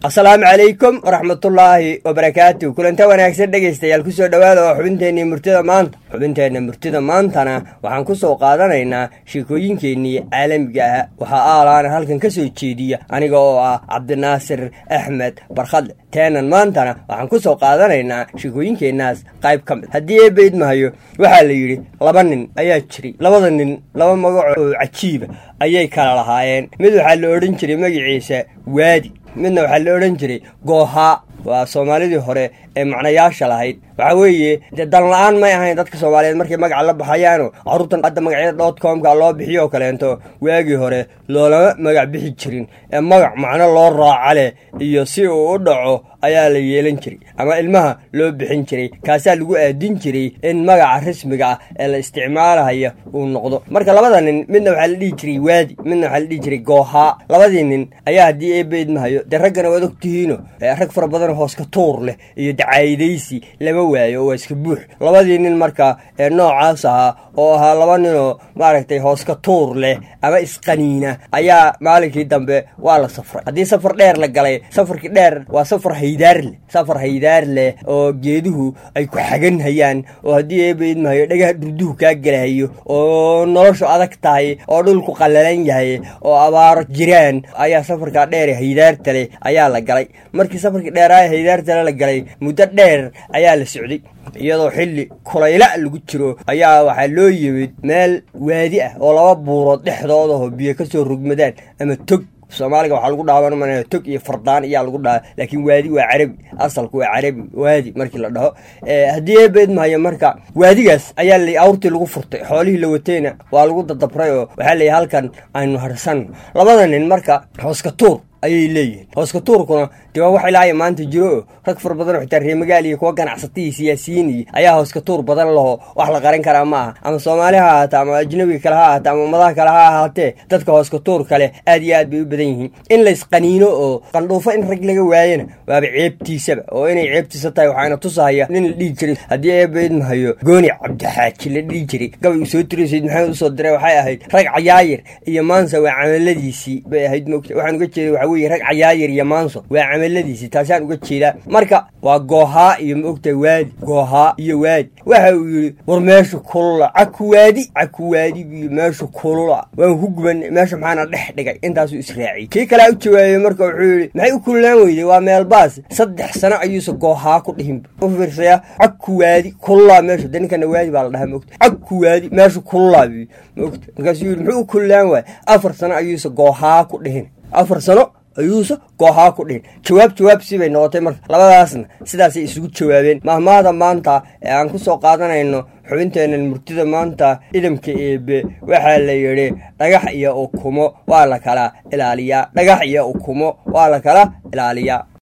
asalaamu calaykum waraxmatullaahi wabarakaatu kulanta wanaagsan dhegaystayaal kusoo dhowaada oo xubinteennii murtida maanta xubinteenna murtida maantana waxaan ku soo qaadanaynaa sheekooyinkeennii caalamiga ah waxaa aalaana halkan ka soo jeediya aniga oo ah cabdinaasir axmed barkhadle teenan maantana waxaan ku soo qaadanaynaa sheekooyinkeennaas qayb ka mid haddii eebayd mahayo waxaa la yidhi laba nin ayaa jiray labada nin laba magac oo cajiiba ayay kala lahaayeen mid waxaa la odhan jiray magaciisa waadi midna waxaa la odhan jiray goohaa waa soomaalidii hore ee macnayaasha lahayd waxaa weeye dee danla-aan may ahayn dadka soomaaliyeed markay magaca la baxayaano carruurtan hadda magacyada dot comka loo bixiyo oo kaleento waagii hore loolama magac bixi jirin ee magac macno loo raaca leh iyo si uu u dhaco ayaa la yeelan jiray ama ilmaha loo bixin jiray kaasaa lagu aadin jiray in magaca rasmiga ah ee la isticmaalahaya uu noqdo marka labada nin midna waxaa la dhihi jiray waadi midna waxaa la dhihi jiray goohaa labadii nin ayaa haddii eebeyd mahayo dee raggana waad ogtihiino rag fara badan hooska tuur leh iyo dacaayadaysi lama waayo oo waa iska buux labadii nin marka ee noocaas ahaa oo ahaa laba ninoo maaragtay hooska tuur leh ama isqaniina ayaa maalinkii dambe waa la safray haddii safar dheer la galay safarkii dheer waa safar haydaar leh safar haydaar leh oo geeduhu ay ku xagan hayaan oo haddii eebayd mahayo dhagaha durduhu kaa gelahayo oo noloshu adag tahay oo dhulku qallalan yahay oo abaaro jiraan ayaa safarkaa dheer ee haydaarta leh ayaa la galay markii safarkii dheeraaya haydaartale la galay muddo dheer ayaa la socday iyadoo xilli kulayla lagu jiro ayaa waxaa loo yimid meel waadi ah oo laba buurood dhexdoodaho biyo ka soo rogmadaan ama tog soomaaliga waxaa lagu dhaaban manaya tog iyo fardaan ayaa lagu dhaha laakiin waadi waa carabi asalku waa carabi waadi markii la dhaho haddii eebeed mahayo marka waadigaas ayaa la awrtii lagu furtay xoolihii la watayna waa lagu dadabray oo waxaa layihi halkan aynu harsanno labada nin marka hooska tuur ayay leeyihiin hooska tuurkuna dee waa wax ilaahay maanta jiro oo rag fara badan oo xitaa reemagaal iyo kuwa ganacsataiyo siyaasiyiin iyo ayaa hooska tuur badan laho wax la qaran karaa ma aha ama soomaali ha ahaatee ama ajnabiga kale ha ahaatee ama ummadaha kale ha ahaatee dadka hooska tuur kale aad iyo aad bay u badan yihiin in laysqaniino oo qandhuufo in rag laga waayana waaba ceebtiisaba oo inay ceebtiisa tahay waxaana tusahaya nin la dhihi jiray haddii eebayd mahayo gooni cabdixaaji la dhihi jiray gabay uu soo tiriy sayd maxamed usoo diray waxay ahayd rag cayaayir iyo maansa waa camaladiisii bay ahayd mogta waxaan uga jeeda waxa weye rag cayaayir iyo maanso waa camaladiisii taasaan uga jeedaa marka waa goohaa iyo maogta waadi goohaa iyo waadi waxa uu yidhi war meesha kulula caku waadi caku waadi biyo meesha kulula waan ku guban meesha maxaana dhex dhigay intaasuu israaciyey kii kalea u jawaabay marka wuxuu yidhi maxay u kululaan weyday waa meelbaas saddex sano ayuusa goohaa ku dhihinba u fiirsaya caku waadi kululaa meesha de ninkana waadi baa la dhahaa mogta caku waadi meesha kululaa biyo mogta markaasuu yidhi muxuu u kululaan waaya afar sano ayuusa goohaa ku dhihin afar sano ayuusa goohaa ku dhihin jawaab jawaab sibay noqotay marka labadaasna sidaasay isugu jawaabeen mahmaada maanta ee aan ku soo qaadanayno xubinteennan murtida maanta idamka eebe waxaa la yidhi dhagax iyo ukumo waa la kala ilaaliyaa dhagax iyo ukumo waa la kala ilaaliyaa